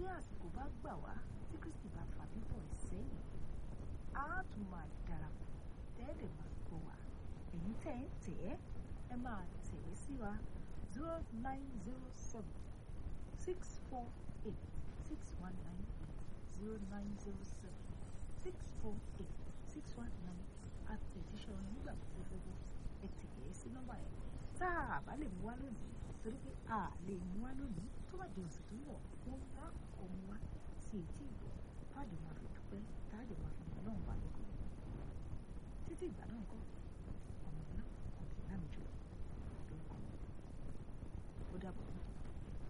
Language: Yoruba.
tí àsìkò bá gbà wá tí Kristi bá fà bíbọ̀ ẹ̀ sẹ́yìn á tún máa darapọ̀ tẹ́ẹ̀dẹ̀ máa gbọ́ wa èyí tẹ́ ń tẹ̀ ẹ́ ẹ máa tẹ̀wé sí wa zero nine zero seven six four eight six one nine eight zero nine zero seven six four eight six one nine àtẹ̀jíṣẹ́ orin nígbà tó fẹ́ gbọ́ ẹ tẹ̀yẹ sí nọ́mbà yẹn tá a bá lè mú wá lónìí torí pé a lè mú wá lónìí tó bá di ọ̀sẹ̀ tó ń bọ̀ wọ́n bá ọmọ wa sí etí ìgbà.